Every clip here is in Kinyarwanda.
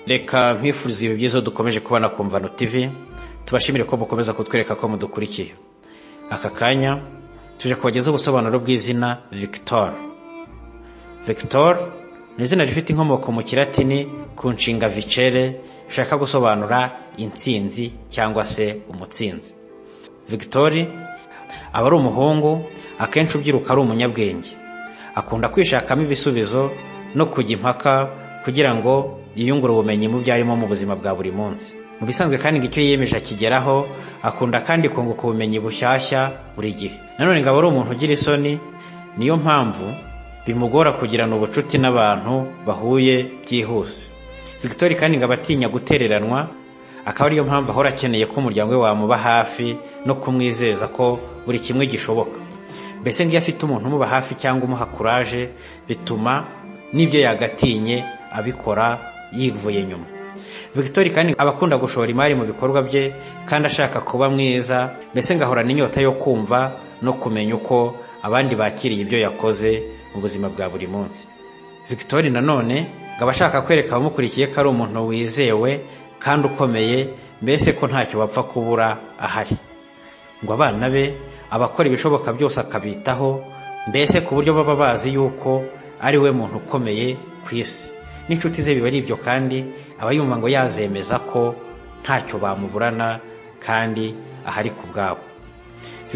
reka nkwifuriza ibi byiza dukomeje kubona ku mvano tv tubashimire ko mukomeza kutwereka ko mudukurikiye aka kanya tuje kubagezaho ubusobanuro bw'izina victor victor ni izina rifite inkomoko mu kiratini ku nshinga vicere rishaka gusobanura intsinzi cyangwa se umutsinzi victor aba ari umuhungu akenshi ubyiruka ari umunyabwenge akunda kwishakamo ibisubizo no kujya impaka kugira ngo yiyungure ubumenyi mu byo arimo mu buzima bwa buri munsi mu bisanzwe kandi ngo icyo yiyemeje akigeraho akunda kandi kunguka ubumenyi bushyashya buri gihe nanone ngo aba ari umuntu ugira isoni niyo mpamvu bimugora kugirana ubucuti n'abantu bahuye byihuse victoire kandi ngo aba atinya gutereranwa akaba ariyo mpamvu ahora akeneye ko umuryango we wamuba hafi no kumwizeza ko buri kimwe gishoboka mbese nk'iyo afite umuntu umuba hafi cyangwa umuha kuraje bituma n'ibyo yagatinye abikora yivuye nyuma victoire kandi aba akunda gushora imari mu bikorwa bye kandi ashaka kuba mwiza mbese ngahorana inyota yo kumva no kumenya uko abandi bakiriye ibyo yakoze mu buzima bwa buri munsi victoire nanone ngo aba ashaka kwereka abamukurikiye ko ari umuntu wizewe kandi ukomeye mbese ko ntacyo bapfa kubura ahari ngo abana be abakora ibishoboka byose akabitaho mbese ku buryo baba bazi yuko ari we muntu ukomeye ku isi n'inshuti ze biba ari ibyo kandi aba yumva ngo yazemeza ko ntacyo bamuburana kandi ahari ku bwabo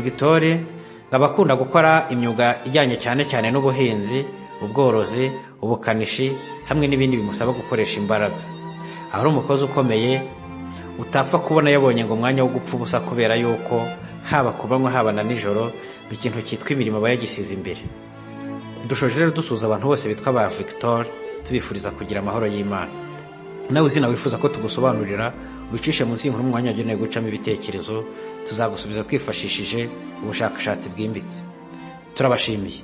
victoire aba akunda gukora imyuga ijyanye cyane cyane n'ubuhinzi ubworozi ubukanishi hamwe n'ibindi bimusaba gukoresha imbaraga aba ari umukozi ukomeye utapfa kubona yabonye ngo umwanya wo gupfa ubusa kubera yuko haba ku manywa haba na nijoro ngo ikintu cyitwa imirimo aba yagisize imbere dushoje rero dusuhuza abantu bose bitwa ba victoire tubifuriza kugira amahoro y'imana nawe izina wifuza ko tugusobanurira wicishe munsi y'inkuru umwanya wagenewe gucamo ibitekerezo tuzagusubiza twifashishije ubushakashatsi bwimbitse turabashimiye